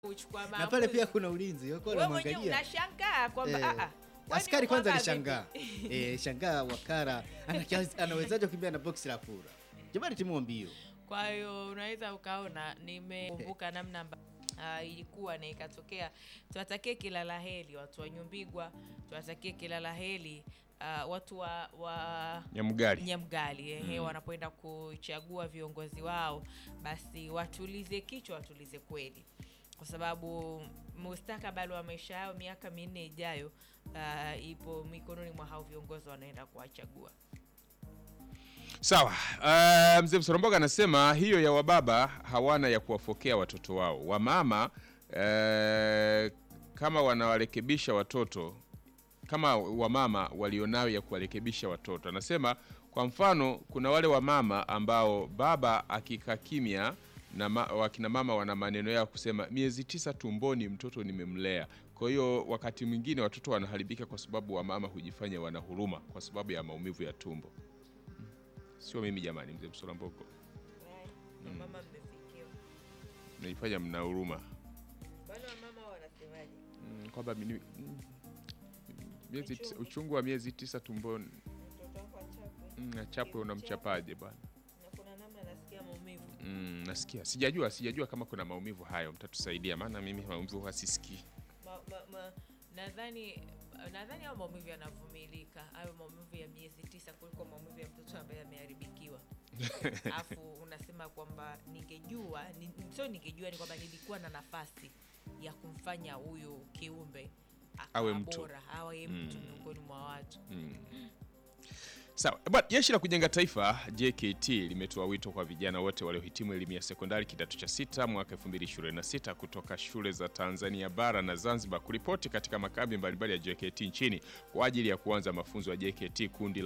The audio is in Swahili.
kuchukua na maamuzi. pale pia kuna ulinzi wako Wewe mwenyewe wanamwangalia unashangaa kwamba Eh, ah, ah, kwani askari kwanza mwamba alishangaa vipi? eh, shangaa wakara anakia- anawezaje kukimbia na boksi la kura jamani timu mbio Kwa hiyo unaweza ukaona nimekumbuka namna amba Uh, ilikuwa na ikatokea. Tuwatakie kila la heri watu wa Nyumbigwa, tuwatakie kila la heri uh, watu wa, wa Nyamgari. Nyamgali ehe, wanapoenda kuchagua viongozi wao, basi watulize kichwa, watulize kweli, kwa sababu mustakabali wa maisha yao miaka minne ijayo uh, ipo mikononi mwa hao viongozi wanaenda kuwachagua. Sawa. Uh, mzee Msoromboga anasema hiyo ya wababa hawana ya kuwafokea watoto wao. Wamama uh, kama wanawarekebisha watoto kama wamama walionayo ya kuwarekebisha watoto. Anasema kwa mfano, kuna wale wamama ambao baba akikaa kimya na ma, wakina mama wana maneno yao kusema miezi tisa tumboni mtoto nimemlea. Kwa hiyo wakati mwingine watoto wanaharibika kwa sababu wamama hujifanya wana huruma kwa sababu ya maumivu ya tumbo. Sio mimi jamani, mzee Msolamboko, Mama mmefikiwa naifanya mna huruma bwana, mama wanasemaje? mm, kwamba mimi- mm, miezi tisa- Uchungu. uchungu wa miezi tisa tumboni Mtoto wako achapwe mm, achapwe unamchapaje bwana? na kuna namna nasikia maumivu Mm, nasikia sijajua sijajua kama kuna maumivu hayo, mtatusaidia maana mimi maumivu huwa sisikii. ma, ma, ma, nadhani nadhani hayo maumivu yanavumilika, hayo maumivu ya miezi tisa kuliko maumivu ya mtoto ambaye ameharibikiwa. Alafu unasema kwamba ningejua ni, sio ningejua, ni kwamba nilikuwa na nafasi ya kumfanya huyu kiumbe akawa Awe mtu. bora, awe mtu miongoni mwa watu. Sawa bwana, jeshi la kujenga taifa JKT limetoa wito kwa vijana wote waliohitimu elimu ya sekondari kidato cha sita mwaka 2026 kutoka shule za Tanzania bara na Zanzibar kuripoti katika makambi mbalimbali ya JKT nchini kwa ajili ya kuanza mafunzo ya JKT kundi la